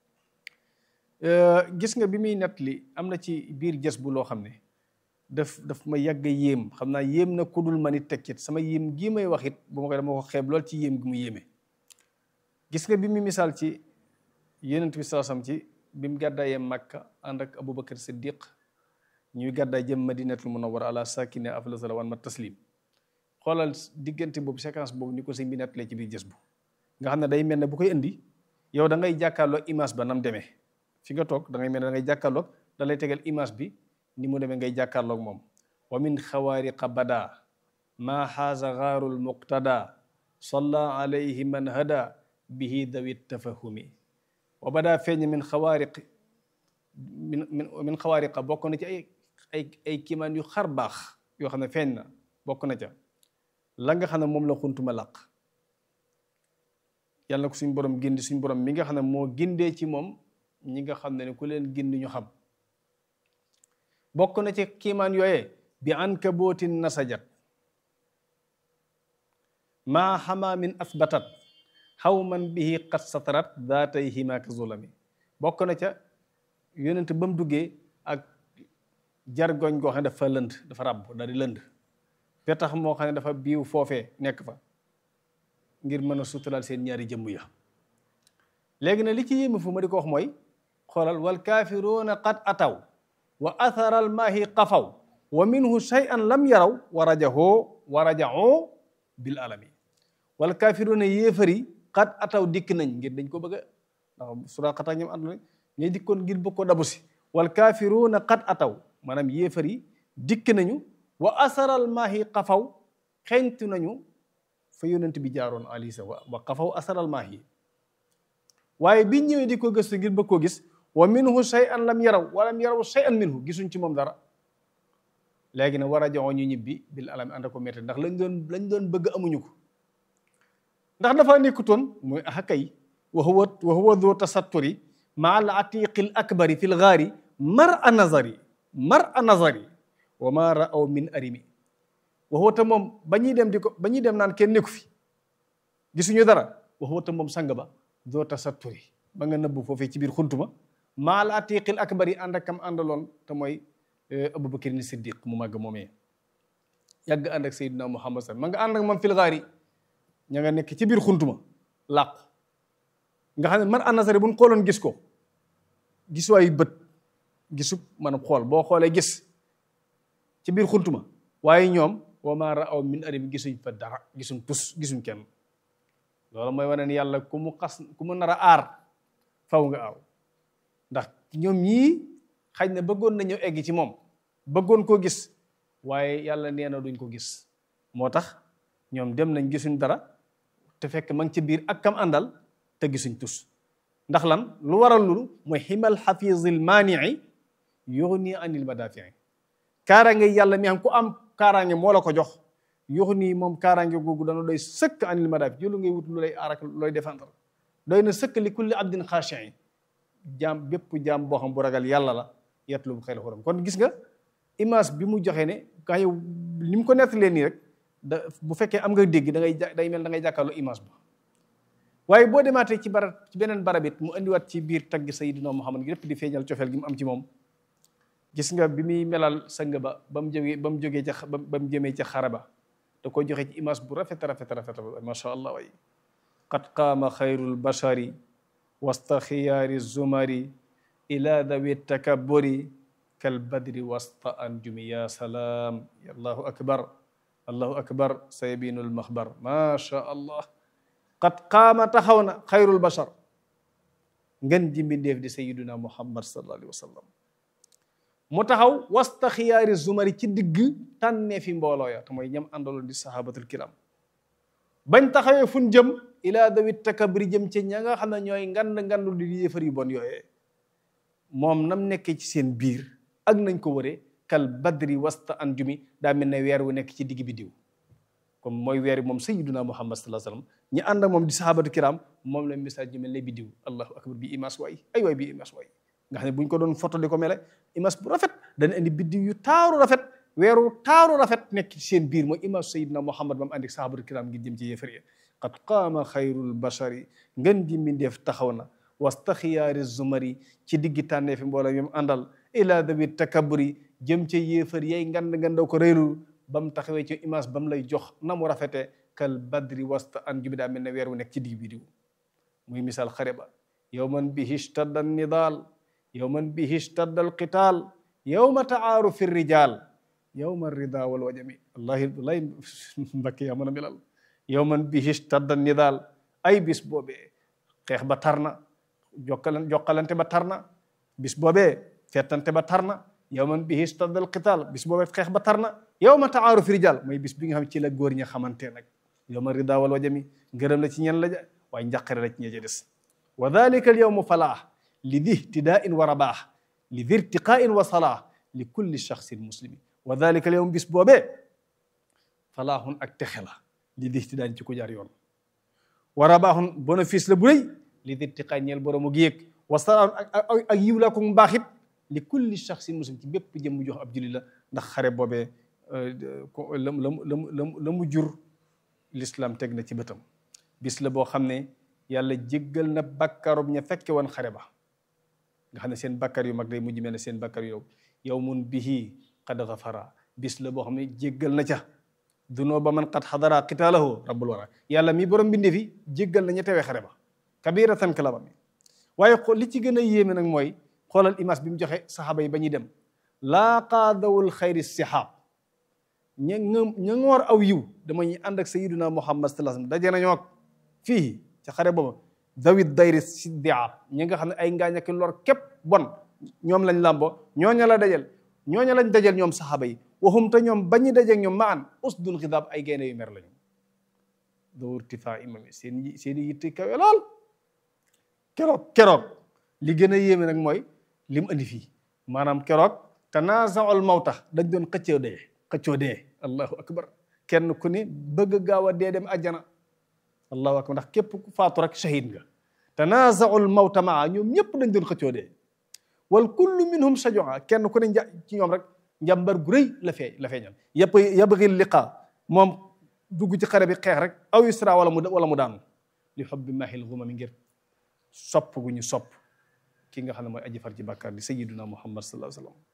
gis nga bi muy net li am na ci biir jës bu loo xam ne daf daf ma yàgg yéem xam naa yéem na kudul ma nit tekkit sama yéem gii may wax it bu ma koy dama ko xeeb lool ci yéem gi mu yéeme gis nga bi mu misaal ci yonent bi salaa salaam ci bi mu gàddaayee Makka ànd ak Aboubacar Siddiq ñuy gàddaay jëm Madinatul Munawwara ala sakine afdal salawaat ma taslim xoolal diggante boobu séquence boobu ni ko sëñ bi nettalee ci biir jës bu nga xam ne day mel ne bu koy indi yow da ngay jàkkaarloog image ba nam demee fi nga toog da ngay mel ne da ngay jàkkaarloog da lay tegal image bi ni mu demee ngay jàkkaarloog moom wa min xawaariqa bada maa xaaza gaarul muqtada salla alayhi man hada bihi dawi tafahumi wa bada feeñ min xawaariq min min xawaariqa bokk na ci ay ay ay kiimaan yu xar baax yoo xam ne feeñ na bokk na ca la nga xam ne moom la xuntuma làq yàlla na ko suñ borom gindi suñ borom mi nga xam ne moo gindee ci moom ñi nga xam ne ku leen gindi ñu xam bokk na ci kiimaan yooyee bi ankabootin nasajat maa xamaa min asbatat xaw man bihi qad satarat daatay himaaka zulami bokk na ca yonent ba mu duggee ak jargoñ goo xam ne dafa lënd dafa ràbb daal di lënd te tax moo xam ne dafa biiw foofee nekk fa ngir mën a suturaal seen ñaari jëmm ya léegi na li ci yéeme fu ma di ko wax mooy xoolal wal kaafiruuna qad ataw wa atharal maahi qafaw wa minhu shay'an lam yaraw wa rajahoo wa rajahoo bil alami wal kaafiruuna yéefari qad ataw dikk nañ ngir dañ ko bëgg a ndax suraqata ñoom ànd nañ ñuy dikkoon ngir bëgg ko dabu si wal kaafiruuna qad ataw maanaam yéefari dikk nañu wa asaral maahi xafaw xeñtu nañu fa yonent bi jaaroon alisa wa wa xafaw asaral maahi waaye bi ñëwee di ko gëstu ngir bëgg koo gis wa minhu shay'an lam yaraw wa lam yaraw shay'an minhu gisuñ ci moom dara léegi nag war a joxoo ñu ñibbi bil alami ànd ko métti ndax lañ doon lañ doon bëgg amuñu ko ndax dafa nekkutoon muy axakay wa huwa wa huwa dhu tasatturi maa al atiqi al akbari fi l gaari mar a nazari mar a nazari wa ma raaw min arimi waxuwa te moom ba ñuy dem di ko ba ñuy dem naan kenn nekku fi gisuñu dara waxuwa te moom sang ba doo tasatturi ba nga nëbbu foofee ci biir xuntuma maal atiqil akbar yi ànd ak kam àndaloon te mooy abubakar ni siddiq mu màgg moomee yàgg ànd ak sayyidina muhammad sallam ma nga ànd ak moom fil gaari ña nga nekk ci biir xuntuma làqu nga xam ne man anasari buñ xooloon gis ko gis waayu bët gisub maanaam xool boo xoolee gis ci biir xuntuma waaye ñoom wa maa raaw min arim gisuñ fa dara gisuñ tus gisuñ kenn loolu mooy wane ni yàlla ku mu xas ku mu nar a aar faw nga aaw ndax ñoom ñii xaj na bëggoon nañu egg ci moom bëggoon koo gis waaye yàlla nee na duñ ko gis moo tax ñoom dem nañ gisuñ dara te fekk ma ngi ci biir ak kam àndal te gisuñ tus ndax lan lu waral lulu mooy ximal xafizil maanii yuxni anil madafii kaaraange yàlla mi xam ku am kaaraange moo la ko jox yuxni moom kaaraange googu dana doy sëkk anil madafi jëlu ngay wut lu lay aar ak looy défendre doy na sëkk li kulli abdin xaashin jaam bépp jaam boo xam bu ragal yàlla la yetlu bu xel xuram kon gis nga image bi mu joxe ne ka yow ni mu ko nettalee nii rek da bu fekkee am nga dégg da ngay day mel da ngay jàkkaarloo image ba waaye boo demaatee ci bara ci beneen barab it mu indiwaat ci biir tagg Sayyidina Muhammad gi lépp di feeñal cofeel gi mu am ci moom gis nga bi muy melal sang ba ba mu jógee ba mu jógee ca ba mu jëmee ca xare ba da ko joxe ci image bu rafet rafet rafet macha allah way qad qaama xayrul bashari wasta xiyaari zumari ila dawi takabburi kal badri wasta anjumi ya salaam allahu akbar allahu akbar saybinul maxbar macha allah qad qaama taxaw na xayrul bashar ngeen ji mbindeef di sayiduna muhammad sallallahu alayhi wa sallam mu taxaw wasta xiyaari zumari ci digg tànnee fi mbooloo ya te mooy ñam àndaloon di sahabatul kiram bañ taxawee fun jëm ilaa dawit takabri jëm ci ña nga xam ne ñooy ngand ngandu di yëfar yu bon yooyee moom nam nekkee ci seen biir ak nañ ko wëree kal badri wasta anjumi daa mel ne weer wu nekk ci digg bi diw comme mooy weer moom sayyiduna muhammad sallallahu alayhi wasallam ñi ànd ak moom di sahabatu kiram moom la message ji mel ne bi diw allahu akbar bi image waay ay waay bi image waay nga xam ne bu ñu ko doon photo di ko mele image bu rafet dana indi biddiw yu taaru rafet weeru taaru rafet nekk ci seen biir mooy image sayyidina muhammad ba mu andi sahabatu kiram ngir jëm ci yéefar yi qad qaama xayrul bashari ngën ji mbindeef taxaw na wasta xiyaari zumari ci diggi tànnee fi mbooloo yom àndal ila dawi takaburi jëm ci yéefar yay ngand ngandaw ko réylul ba mu taxawee ci image ba mu lay jox na mu rafete kal badri wasta an jubi daa mel ne weer wu nekk ci digg bi diw muy misaal xare ba yawman bihi ishtadda nidaal yawman bihi ishtadda alqital yawma taaru fi rijal yawma rida wal wajami wallahi wallahi mbakke yaa mën a melal yawman bihi ishtadda nidaal ay bis boobee xeex ba tar na jokkalan jokkalante ba tar na bis boobee fettante ba tar na yawman bihi ishtadda alqital bis boobee xeex ba tar na yawma taaru fi rijal mooy bis bi nga xam ci la góor ña xamante nag yawma rida wal wajami ngërëm la ci ñen la ja waaye njàqare la ci ña ca des wa dalika al yawmu falaax li di ihtidain wa rabaax li di irtiqain wa salaax li kulli shaxsin muslimi wa dalika al yawm bis boobee falaaxun ak texe la li di ihtidaan ci ku jaar yoon wa rabaaxun bénéfice la bu rëy li di irtiqaa ñeel boroomu gi yëg wa salaaxun ak ak yiw laa ko mbaaxit li kulli shaxsin muslim ci bépp jëm mu jox ab julli la ndax xare boobee la la la mu jur l'islam teg na ci bëtam bis la boo xam ne yàlla jéggal na bakkarub ña fekke woon xare ba nga xam ne seen bakkar yu mag day mujj mel ne seen bakkar yu yow yawmun bihi qad ghafara bis la boo xam ne jéggal na ca dunoo ba man qad xadara qitaalahu rabbul wara yàlla mi borom bindee fi jéggal na ña tewee xare ba kabiratan kalaba mi waaye li ci gën a yéeme nag mooy xoolal image bi mu joxe saxaaba yi ba ñuy dem laa qaadawul xayri sihaab ña ña ngoor aw yiw dama ñuy ànd ak sayiduna muhammad sallallahu alayhi wasallam daje nañoo ak fii ca xare booba dawit dayri siddia ñi nga xam ne ay ngaañ ak lor képp bon ñoom lañ làmbo ñooña la dajal ñooña lañ dajal ñoom saxaaba yi waxum te ñoom bañu dajeeg ñoom ma an usdul xidaab ay gaynde yu mer lañu doo irtifaa imami seen seen i yitte kawe lool keroog keroog li gën a yéeme nag mooy li mu andi fii maanaam keroog tanaasaul mawta dañ doon xëccoo dee xëccoo dee allahu akbar kenn ku ne bëgg gaaw a dee dem àjjana allahu akbar ndax képp ku faatu rek shahid nga tanaasaul mawta maa ñoom ñëpp dañ doon xëccoo dee wal kullu minhum sajua kenn ku ne nja ci ñoom rek njàmbar gu rëy la fee la feeñal yëpp yabgi liqa moom dugg ci xare bi xeex rek aw isra wala mu wala mu daanu li xobbi mahil gumami ngir sopp gu ñu sopp ki nga xam ne mooy aji far ci bàkkaar di sayyiduna muhammad sallallahu alayhi wasallam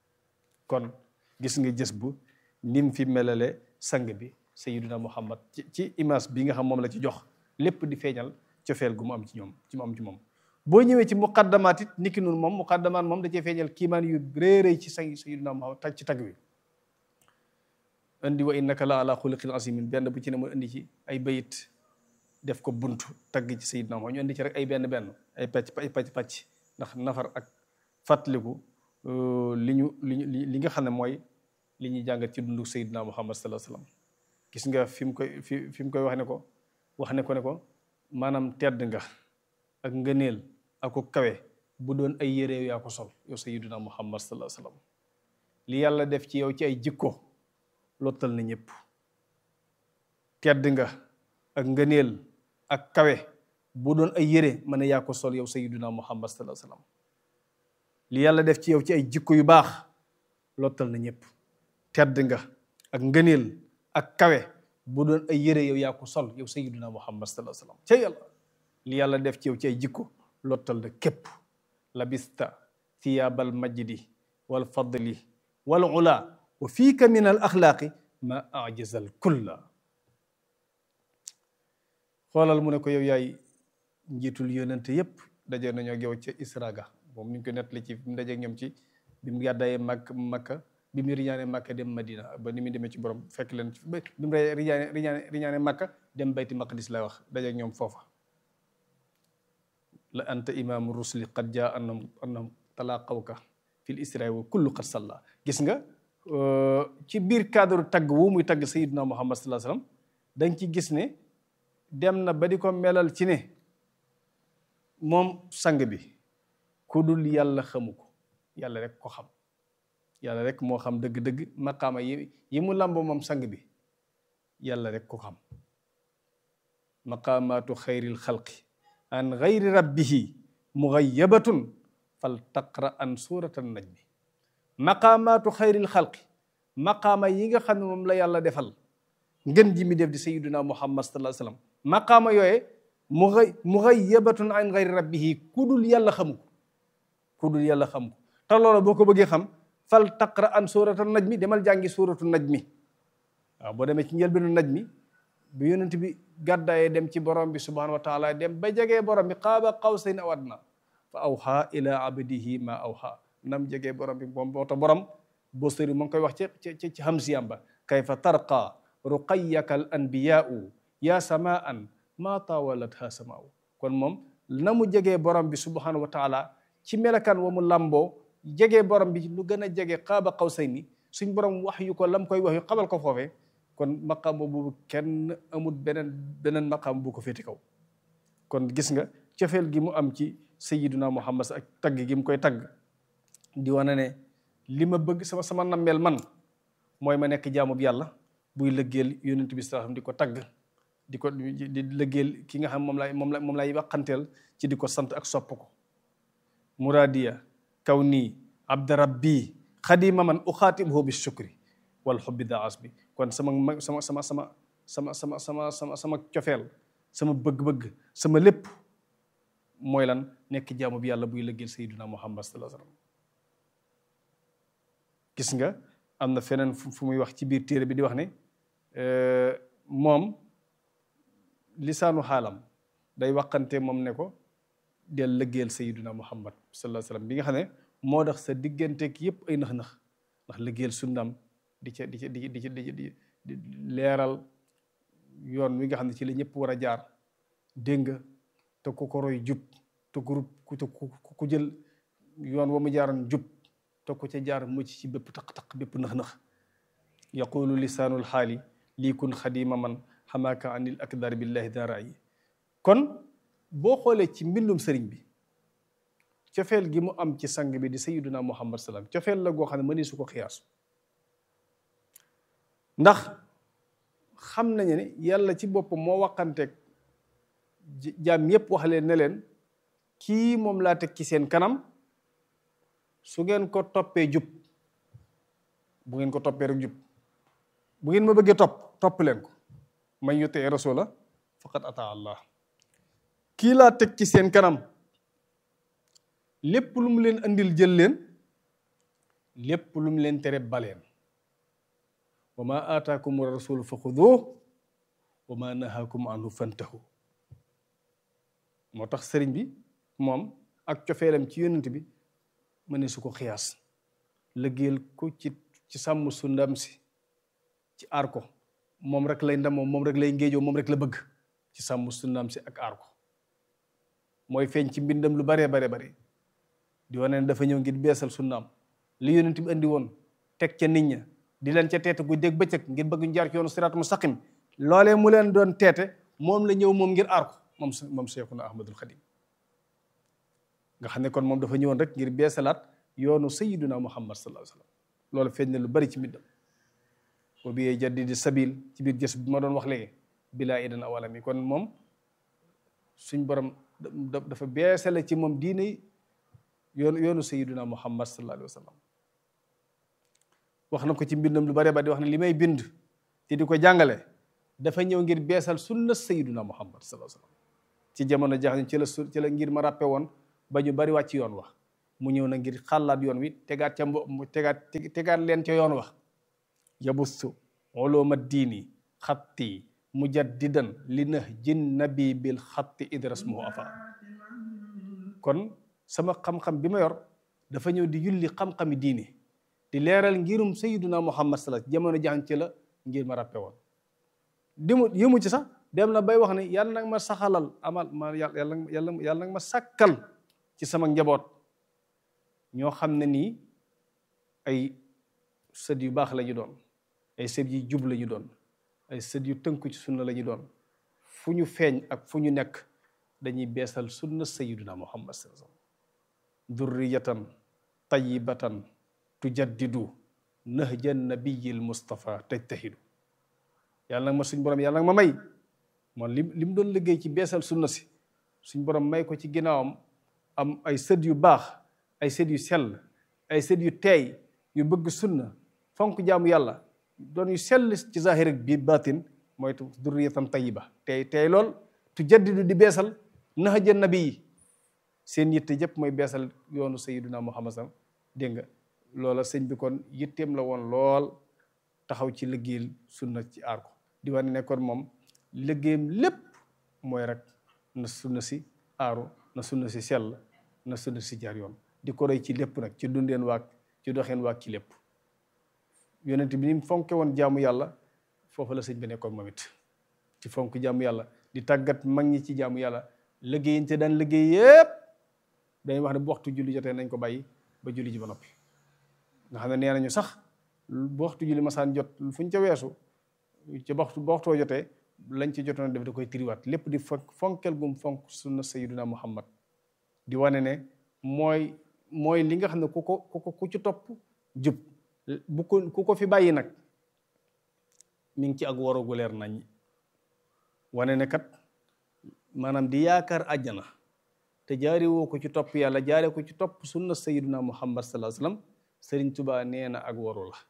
kon gis nga jës bu nim fi melale sang bi sayyiduna muhammad ci ci image bi nga xam moom la ci jox lépp di feeñal cofeel gu mu am ci ñoom ci mu am ci moom boo ñëwee ci muqaddamaat it niki noonu moom muqaddamaat moom da cee feeñal kiimaan yu réeréy ci say sayyidina Muhammad tag ci tag wi indi wa innaka la ala xuliqin azimin benn bu ci ne mu indi ci ay bayit def ko buntu tagg ci sayyidina Muhammad ñu indi ci rek ay benn benn ay pàcc ay pàcc pàcc ndax nafar ak fàttaliku li ñu li ñu li nga xam ne mooy li ñuy jàngat ci dundu sayyidina Muhammad sallallahu alayhi wasallam gis nga fi mu koy fi fi mu koy wax ne ko wax ne ko ne ko maanaam tedd nga ak ngëneel ak ko kawe bu doon ay yére yaa ko sol yow sayyidina Muhammad sallallahu alayhi wasallam li yàlla def ci yow ci ay jikko lottal na ñëpp tedd nga ak ngëneel ak kawe bu doon ay yére mën a yaa ko sol yow sayyidina Muhammad sallallahu alayhi wasallam li yàlla def ci yow ci ay jikko yu baax lottal na ñëpp tedd nga ak ngëneel ak kawe bu doon ay yére yow yaa ko sol yow sayyidina Muhammad sallallahu alayhi wasallam ca yàlla li yàlla def ci yow ci ay jikko lottal na képp labista thiyaabal majdi wal fadli wal ula wa fiika min al axlaaqi ma ajazal kulla xoolal mu ne ko yow yaay njiitul yonente yépp daje nañoo ak yow ca Israga moom mi ngi ko nettali ci mu dajeeg ñoom ci bi mu gàddaayee Makk Makka bi mu riñaane Makka dem Madina ba ni mu demee ci borom fekk leen bi mu riñaane riñaane riñaane Makka dem bayti maqdis lay wax dajeeg ñoom foofa la anta imaamu rusli qad jaa annahum annahum talaqawka fil israa wa kullu qad salla gis nga ci biir cadre tagg wu muy tagg sayyidina Muhammad sallallahu alayhi wasallam dañ ci gis ne dem na ba di ko melal ci ne moom sang bi ku dul yàlla xamu ko yàlla rek ko xam yàlla rek moo xam dëgg-dëgg maqaama yi yi mu làmbo moom sang bi yàlla rek ko xam maqaamaatu xayril xalqi an xayri rabbihi mughayyabatun fal taqra an suratan najmi maqaamaatu xayril xalqi maqaama yi nga xam ne moom la yàlla defal ngën ji mi def di sayyiduna muhammad sallallahu alayhi wasallam maqaama yooye mughay mughayyabatun an xayri rabbihi ku dul yàlla xamu ko ku dul yàlla xamu ko te loolu boo ko bëggee xam fal taqra an suratan najmi demal jàngi suratu najmi waaw boo demee ci njëlbeenu najmi bi yonent bi gàddaayee dem ci borom bi subhanahu wa taala dem ba jegee borom bi qaaba qawsayn aw adna fa awha ila abdihi ma awha nam jegee borom bi moom moo tax borom boo sëri mu ngi koy wax ci ci ci hamsiyam ba kayfa tarqa ruqayyaka al anbiyaau ya samaan ma tawalatha samaau kon moom na mu jegee borom bi subhanahu wa taala ci melakan wa mu lamboo jegee borom bi lu gën a jege qaaba qawsayni suñ borom wax yu ko lam koy wax yu xamal ko foofee kon maqaam boobu kenn amul beneen beneen maqaam bu ko féeti kaw kon gis nga cofeel gi mu am ci sayyiduna muhammad ak tagg gi mu koy tagg di wane ne li ma bëgg sama sama nammeel man mooy ma nekk jaamub yàlla buy lëggeel yonent bi sallallahu di ko tagg di ko di lëggeel ki nga xam moom lay moom la moom lay waxanteel ci di ko sant ak sopp ko muradiya kaw nii abda rabbi xadima man uxaatibuhu bi shukri wal xubbi da as bi kon sama sama sama sama sama sama sama sama sama cofeel sama bëgg-bëgg sama lépp mooy lan nekk jaamu bi yàlla buy lëggeel sayyiduna muhammad sallallahu alayhi wasallam gis nga am na feneen fu muy wax ci biir téere bi di wax ne moom lisaanu xaalam day waxante moom ne ko del lëggeel sayyiduna muhammad sallallahu alayhi wasallam bi nga xam ne moo tax sa digganteeg yépp ay nax-nax ndax lëggeel sunnam di ca di ca di di di di di leeral yoon wi nga xam ne ci la ñëpp war a jaar dégg nga te ku ko roy jub te ku te ku jël yoon wa mu jaaroon jub te ku ca jaar mucc ci bépp taq-taq bépp nax-nax yaqulu lisaanul xaali lii kun xadima man xamaaka anil akdar billahi dara yi kon boo xoolee ci mbindum sëriñ bi cofeel gi mu am ci sang bi di sayyiduna muhammad salaam cofeel la goo xam ne mëni su ko xiyaas ndax xam nañu ne yàlla ci boppam moo waxanteeg jaam yépp wax leen ne leen kii moom laa teg ci seen kanam su ngeen ko toppee jub bu ngeen ko toppee rek jub bu ngeen ma bëggee topp topp leen ko man yutee rasula faqad ata allah kii laa teg ci seen kanam lépp lu mu leen andil jël leen lépp lu mu leen tere baleen wa ma aataakum rasul fa xuduuh wa ma nahaakum anhu fantahu moo tax sëriñ bi moom ak cofeelam ci yonent bi ma ne su ko xiyaas liggéeyal ko ci ci sàmm su ndam si ci aar ko moom rek lay ndamoo moom rek lay ngéejoo moom rek la bëgg ci sàmm su ndam si ak aar ko mooy feeñ ci mbindam lu baree bare bare di wane ne dafa ñëw ngir beesal sunnaam li yonent bi andi woon teg ca nit ña di leen ca teete gu dégg bëccëg ngir bëgg ñu jaar ci yoonu siraat mustaqim loolee mu leen doon teete moom la ñëw moom ngir aar ko moom moom Seexuna Ahmadul Xadim nga xam ne kon moom dafa ñëwoon rek ngir beesalaat yoonu sayyiduna Muhammad sallallahu alayhi wa sallam loolu feeñ na lu bari ci mbindam wa bi jaddidi sabil ci biir jës bi ma doon wax léegi bilaa idan awalami kon moom suñ borom dafa beesale ci moom diine yoonu yoonu sayyiduna Muhammad sallallahu alayhi wa sallam wax na ko ci mbindam lu bare ba di wax ne li may bind te di ko jàngale dafa ñëw ngir beesal sunna sayyiduna Muhammad sallallahu alayhi wa sallam ci jamono jax ci la su ci la ngir ma ràppe woon ba ñu bari wàcc yoon wax mu ñëw na ngir xàllaat yoon wi tegaat ca mbo mu tegaat tegaat leen ca yoon wax yabustu uluma diini xatti mujaddidan li nahjin nabi bil xatti idrasmuhu afa kon sama xam-xam bi ma yor dafa ñëw di yulli xam-xami diini di leeral ngirum sayyiduna muhammad sallallahu jamono jaxan ci la ngir ma ràppe woon dimu yëmu ci sax dem na bay wax ne yàlla nag ma saxalal amal ma yàlla yàlla yàlla nag ma sàkkal ci sama njaboot ñoo xam ne nii ay sët yu baax la ñu doon ay sët yu jub la ñu doon ay sët yu tënku ci sunna la ñu doon fu ñu feeñ ak fu ñu nekk dañuy beesal sunna sayyiduna muhammad sallallahu alayhi wasallam durriyatan tayyibatan tujaddidu nahja nabiyil mustafa tajtahidu yàlla nag ma suñ borom yàlla nag ma may moom li li mu doon liggéey ci beesal sunna si suñ borom may ko ci ginnaawam am ay sët yu baax ay sët yu sell ay sët yu teey yu bëgg sunna fonk jaamu yàlla doon yu sell ci zahir ak biir baatin mooy durriyatan tayyiba tey tey lool tu jaddidu di beesal nahja nabi yi seen yitte yëpp mooy beesal yoonu sayyiduna muhammad sam dégg nga loola sëñ bi kon yitteem la woon lool taxaw ci liggéeyal sunna ci aar ko di wane ne kon moom liggéeyam lépp mooy rek na sunna si aaru na sunna si sell na sunna si jaar yoon di ko roy ci lépp nag ci dundeen waak ci doxeen waak ci lépp yonent bi ni mu fonke woon jaamu yàlla foofu la sëñ bi nekkoon moom it ci fonk jaamu yàlla di tàggat mag ñi ci jaamu yàlla liggéeyin te daan liggéey yépp dañuy wax ne bu waxtu julli jotee nañ ko bàyyi ba julli ji ba noppi nga xam ne nee nañu sax bu waxtu julli masaan jot fu ñu ca weesu ci waxtu ba waxtoo jotee lañ ci jotoon def da koy tiriwaat lépp di fonkel gum fonk sunna sayyiduna muhammad di wane ne mooy mooy li nga xam ne ku ko ku ko ku ci topp jub bu ko ku ko fi bàyyi nag mi ngi ci ak warogu leer nañ wane ne kat maanaam di yaakaar àjjana te jaari woo ko ci topp yàlla jaare ko ci topp sunna sayyiduna muhammad sallallahu alayhi wasallam sëriñ tubaa nee na ak waru la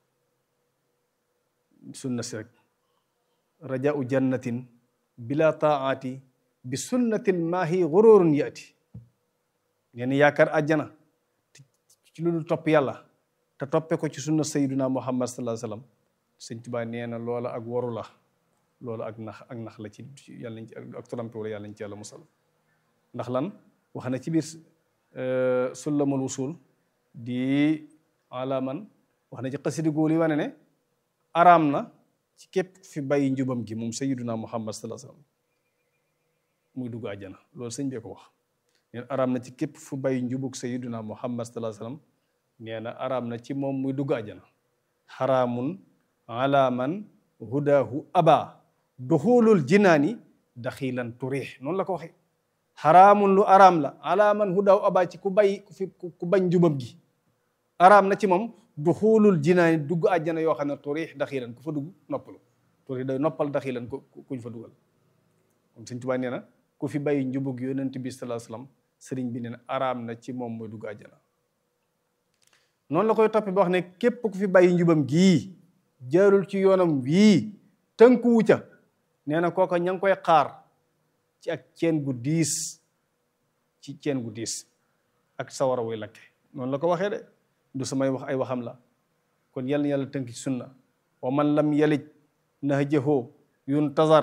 sunna si rek rajau jannatin bila taati bi sunnatil maahi gururun yaati ngeen yaakaar àjjana ci lu dul topp yàlla te toppe ko ci sunna sayyiduna muhammad sallallahu alayhi wasallam sëñ tubaa nee na loola ak waru la loolu ak nax ak nax la ci yàlla nañ ci ak trompe wala yàlla nañ ci yàlla musal ndax lan wax na ci biir sullamul wusul di alaman wax na ci xasidi góor yi wane ne araam na ci képp fi bàyyi njubam gi moom sayyiduna muhammad sallallahu alayhi wasallam muy dugg àjjana loolu sëñ bee ko wax neen araam na ci képp fu bàyyi njubug sayyiduna muhammad sallallahu alayhi wasallam nee na araam na ci moom muy dugg àjjana xaraamun ala man hudahu aba duxulul jinaani daxilan turix noonu la ko waxee xaraamun lu araam la ala man hudahu aba ci ku bàyyi ku fi ku bañ njubam gi araam na ci moom duxulul jinaani dugg àjjana yoo xam ne turix daxilan ku fa dugg noppalu turix day noppal daxilan ku kuñ fa dugal comme Sëñ Tuubaa nee na ku fi bàyyi njubug yonent bi sallallahu alayhi wasallam sëriñ bi nee na araam na ci moom mooy dugg àjjana noonu la koy toppee ba wax ne képp ku fi bàyyi njubam gii jaarul ci yoonam wii tënkuwu ca nee na kooka ña ngi koy xaar ci ak ceen gu diis ci ceen gu diis ak sawara wuy lakke noonu la ko waxee de du samay wax ay waxam la kon yàlla na yàlla tënk ci sunna wa man lam yalij nahjahu yuntazar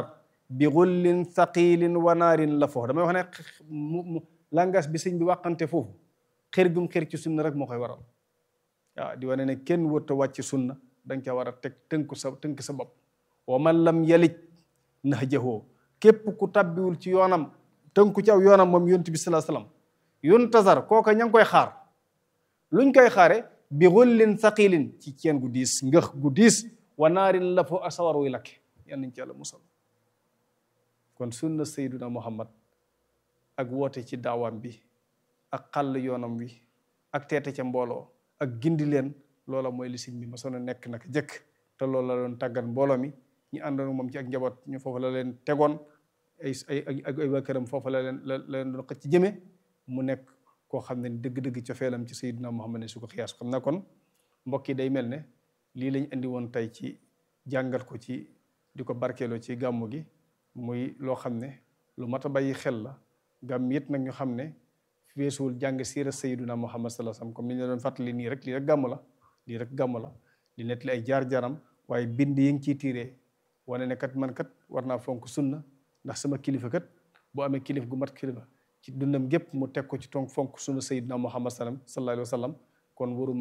bi xullin thaqilin wa naarin la foofu damay wax ne mu mu langage bi sëñ bi wàqante foofu xër gum xër ci sunna rek moo koy waral waaw di wane ne kenn wërta wàcc sunna da nga ca war a teg tënku sa tënk sa bopp wa man lam yalij nahjahoo képp ku tabbiwul ci yoonam tënku ci aw yoonam moom yonent bi salaa salaam yuntazar kooka ña ngi koy xaar luñ koy xaare bi xullin thaqilin ci ceen gu diis ngëx gu diis wa naarin la foo asawar wuy lakke yan nañ ci yàlla musal kon sunna sayduna muhammad ak woote ci daawaam bi ak xàll yoonam wi ak teete ca mbooloo ak gindi leen loola mooy li sëñ bi ma soon a nekk naka jëkk te loolu la doon tàggat mbooloo mi ñu àndoon moom ci ak njaboot ñu foofu la leen tegoon ay ay ak ay waa këram foofu la leen la leen doon xëcc ci jëme mu nekk koo xam ne dëgg-dëgg cofeelam ci sayyidina muhammad ne su ko xiyaas xam na kon mbokk yi day mel ne lii lañ indi woon tey ci jàngal ko ci di ko barkeeloo ci gàmmu gi muy loo xam ne lu mat a bàyyi xel la gàmm it nag ñu xam ne feesuwul jàng siira sayyidina muhammad sallallahu alayhi wasallam comme ni ñu la doon fàttali nii rek lii rek gàmm la lii rek gàmm la di nettali ay jaar-jaaram waaye bind yi ngi ciy tiiree wane ne kat man kat war naa fonk sunna ndax sama kilifa kat boo amee kilif gu mat kilifa ci dundam gépp mu teg ko ci tonk fonk sunna sayyidina muhammad sallam sallallahu alayhi wa sallam kon waruma